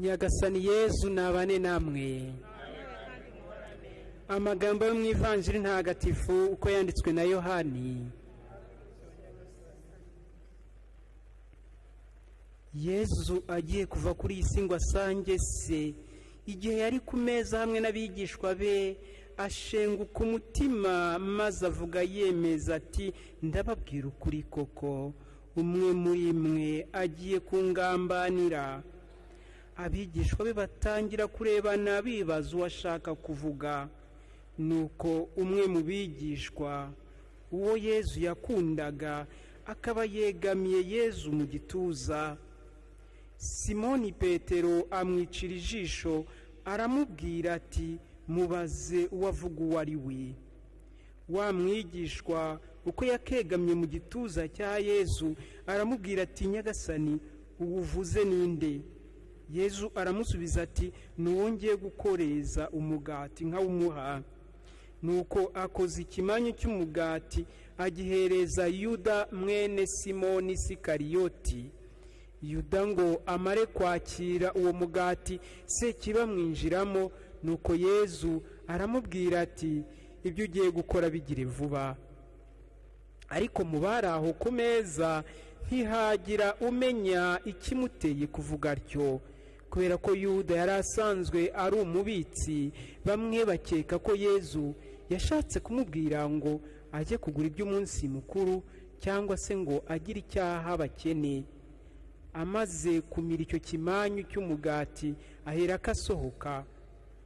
nyagasani yezu nabane namwe amagambo yo mu ivanjiri ntagatifu uko yanditswe na yohani yezu agiye kuva kuri iyi si ngo asange se igihe yari ku meza hamwe n'abigishwa be ashenguka umutima maze avuga yemeza ati ndababwira ukuri koko umwe muri mwe agiye kungambanira abigishwa be batangira kurebana bibaza uwashaka kuvuga nuko umwe mu bigishwa uwo yezu yakundaga akaba yegamiye yezu mu gituza simoni petero amwicira ijisho aramubwira ati mubaze uwavuga uwo ari we wa mwigishwa uko yakegamye mu gituza cya yezu aramubwira ati nyagasani uwuvuze ninde yezu aramusubiza ati ntiwongeye gukoreza umugati nkawumuha nuko akoze ikimanyu cy'umugati agihereza yuda mwene simoni sikariyoti yuda ngo amare kwakira uwo mugati se kiba mwinjiramo nuko yezu aramubwira ati ibyo ugiye gukora bigire vuba ariko mu bari aho ku meza ntihagira umenya ikimuteye kuvuga atyo kubera ko yuda yari asanzwe ari umubitsi bamwe bakeka ko yezu yashatse kumubwira ngo ajye kugura iby'umunsi mukuru cyangwa se ngo agire icyaha bakene amaze kumira icyo kimanyu cy'umugati ahera asohoka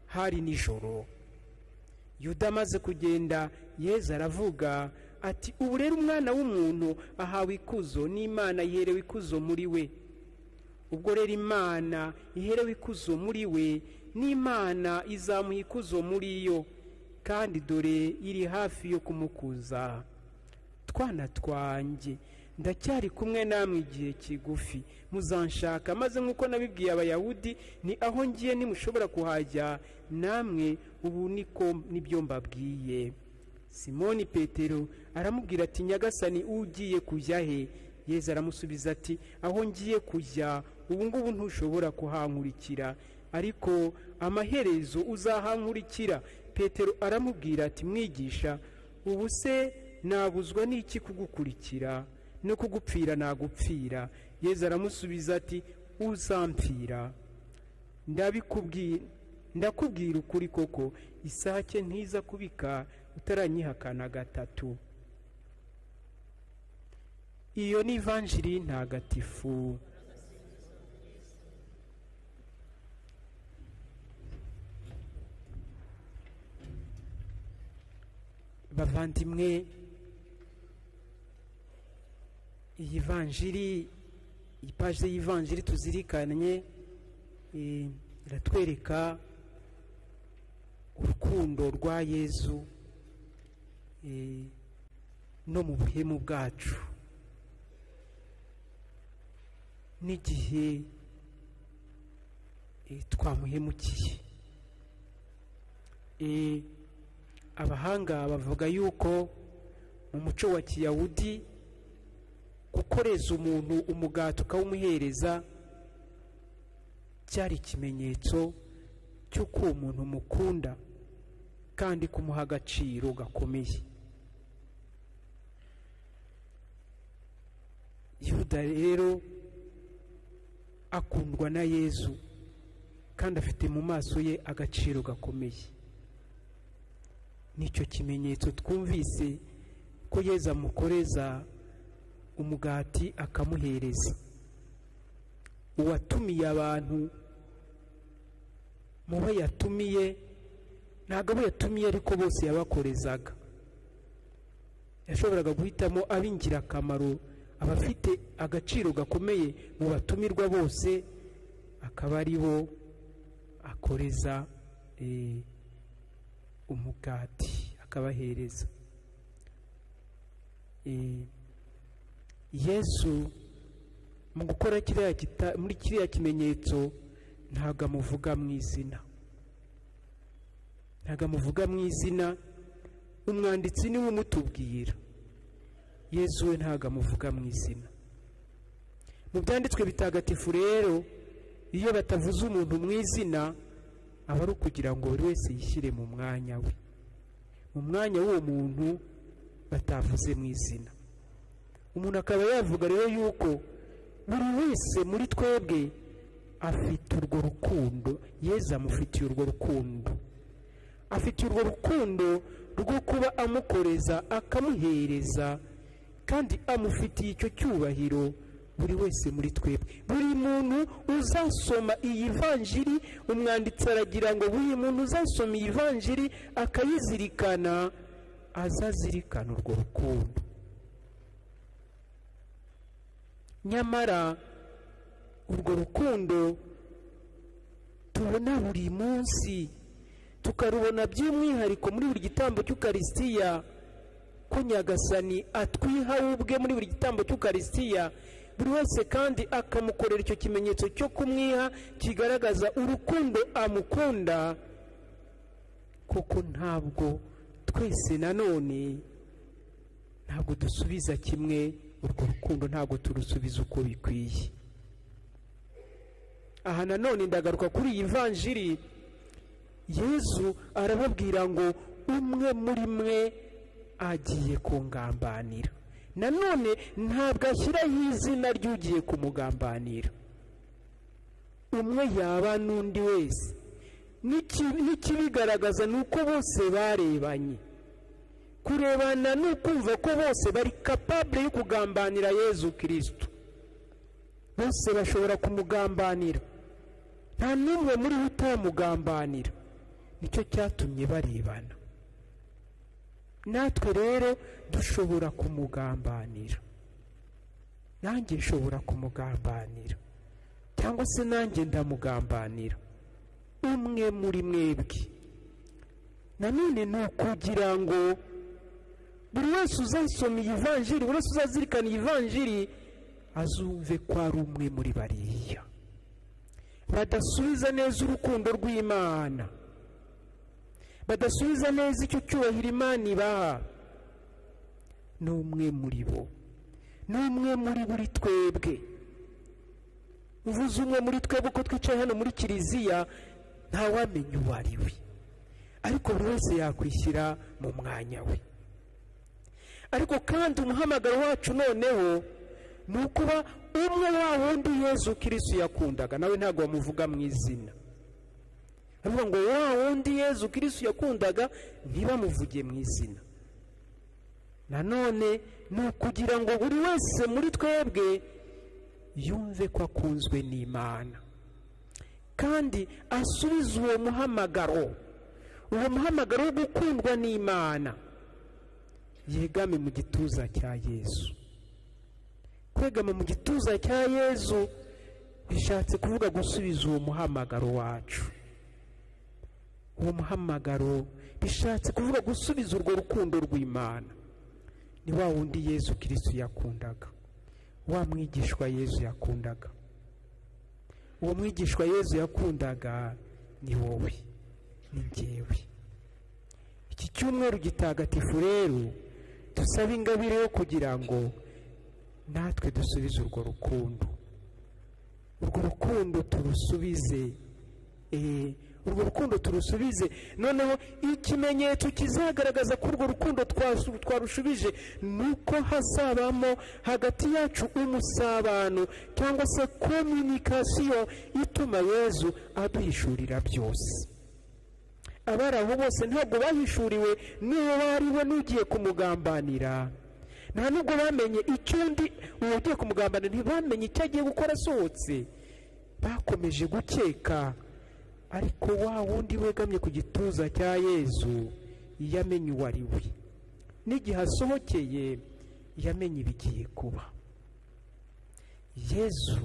hari nijoro yuda amaze kugenda yeza aravuga ati ubu rero umwana w'umuntu ahawe ikuzo n'imana yiherewe ikuzo muri we ubwo rero imana iherewe ikuzo muri we n'imana izamuha ikuzo muri yo kandi dore iri hafi yo kumukuza twana twanjye ndacyari kumwe namwe igihe kigufi muzanshaka maze nk'uko nabibwiye abayahudi ni aho ngiye nimushobora kuhajya namwe ubu niko nibyo mbabwiye simoni petero aramubwira ati nyagasani ugiye kujya he yeza aramusubiza ati aho ngiye kujya ubu ngubu ntushobora kuhankurikira ariko amaherezo uzahankurikira petero aramubwira ati mwigisha ubu se nabuzwa n'iki kugukurikira no kugupfira nagupfira yeza aramusubiza ati uzampfira ndakubwira ukuri koko isake ntiza kubika utaranyihakana gatatu iyo ni ivanjiri ntagatifu bavandimwe iyi vanjiri ipaji y'ivanjiri tuzirikanye iratwereka urukundo rwa yezu no mu buhemu bwacu n'igihe twamuhemukiye abahanga bavuga yuko mu muco wa kiyahudi gukoreza umuntu umugati ukawumuhereza cyari ikimenyetso cy'uko uwo muntu mukunda kandi kumuha agaciro gakomeye yuda rero akundwa na yezu kandi afite mu maso ye agaciro gakomeye nicyo kimenyetso twumvise ko yeza amukoreza umugati akamuhereza uwatumiye abantu mu bo yatumiye ntabwo abo yatumiye ariko bose yabakorezaga yashoboraga guhitamo ab'ingirakamaro abafite agaciro gakomeye mu batumirwa bose akaba ari bo akoreza umugati akabahereza yesu mu gukora muri kiriya kimenyetso ntabwo amuvuga mu izina ntabwo amuvuga mu izina umwanditsi niwe umutubwira yesu we ntabwo amuvuga mu izina mu byanditswe bitagatifu rero iyo batavuze umuntu mu izina aba ari ukugira ngo buri wese yishyire mu mwanya we mu mwanya w'uwo muntu batavuze mu izina umuntu akaba yavuga rero yuko buri wese muri twebwe afite urwo rukundo yeza amufitiye urwo rukundo afite urwo rukundo rwo kuba amukoreza akamuhereza kandi amufitiye icyo cyubahiro buri wese muri twebwe buri muntu uzasoma iyi vanjiri umwanditsi aragira ngo buri muntu uzasoma iyi vanjiri akayizirikana azazirikana urwo rukundo nyamara urwo rukundo tubona buri munsi tukarubona by'umwihariko muri buri gitambo cy'ukarisitiya ko nyagasani atwiha we ubwe muri buri gitambo cy'ukarisitiya buri wese kandi akamukorera icyo kimenyetso cyo kumwiha kigaragaza urukundo amukunda kuko ntabwo twese nanone ntabwo dusubiza kimwe urwo rukundo ntabwo turusubiza uko bikwiye aha nanone ndagaruka kuri iyi vanjiri yezu arababwira ngo umwe muri mwe agiye kungambanira nanone ntabwo ashyiraho izina ry'ugiye kumugambanira umwe yaba n'undi wese n'ikibigaragaza ni uko bose barebanye kurebana ni ukumva ko bose bari kapabure yo kugambanira yezu kirisitu bose bashobora kumugambanira nta n'umwe muri bo utamugambanira nicyo cyatumye barebana natwe rero dushobora kumugambanira nanjye nshobora kumugambanira cyangwa se nanjye ndamugambanira umwe muri mwebwe nanone ni ukugira ngo buri wese uzasoma iyi vanjiri buri wese uzazirikana iyi vanjiri azumve ko ari umwe muri bariya badasubiza neza urukundo rw'imana badasubiza neza icyo cyubahiro imana ibaha ni umwe muri bo ni umwe muri buri twebwe uvuze umwe muri twebwe uko twicaye hano muri kiliziya ntawamenya uwo ari we ariko buri wese yakwishyira mu mwanya we ariko kandi umuhamagaro wacu noneho ni ukuba umwe wa wundi yezu kirisi yakundaga nawe ntabwo bamuvuga mu izina avuga ngo wa wundi yezu kirisi yakundaga ntibamuvuge mu izina nanone ni ukugira ngo buri wese muri twebwe yumve ko akunzwe n'imana kandi asubize uwo muhamagaro uwo muhamagaro wo gukundwa n'imana yegame mu gituza cya yezu kwegama mu gituza cya yezu bishatse kuvuga gusubiza uwo muhamagaro wacu uwo muhamagaro bishatse kuvuga gusubiza urwo rukundo rw'imana ni wa wundi yezu kirisitu yakundaga wa mwigishwa yezu yakundaga uwo mwigishwa yezu yakundaga ni wowe ni ngewe iki cyumweru gitagatifu rero dusaba ingabire yo kugira ngo natwe dusubize urwo rukundo urwo rukundo turusubize eee urwo rukundo turusubize noneho ikimenyetso kizagaragaza ko urwo rukundo twarushubije ni uko hazabamo hagati yacu umusabano cyangwa se kominikasiyo ituma yezu aduhishurira byose abari aho bose ntabwo bahishuriwe n'uwo bari we n'ugiye kumugambanira nta nubwo bamenye icyo undi uwo ugiye kumugambanira ntibamenye icyo agiye gukora asohotse bakomeje gukeka ariko wa wundi wegamye ku gituza cya yezu yamenye uwo ari we n'igihe asohokeye yamenye ibigiye kuba yezu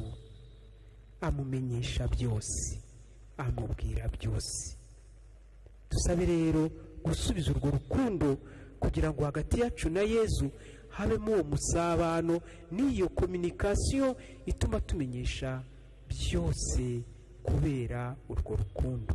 amumenyesha byose amubwira byose dusabe rero gusubiza urwo rukundo kugira ngo hagati yacu na yezu habemo uwo musabano n'iyo kominikasiyo ituma tumenyesha byose kubera urwo rukundo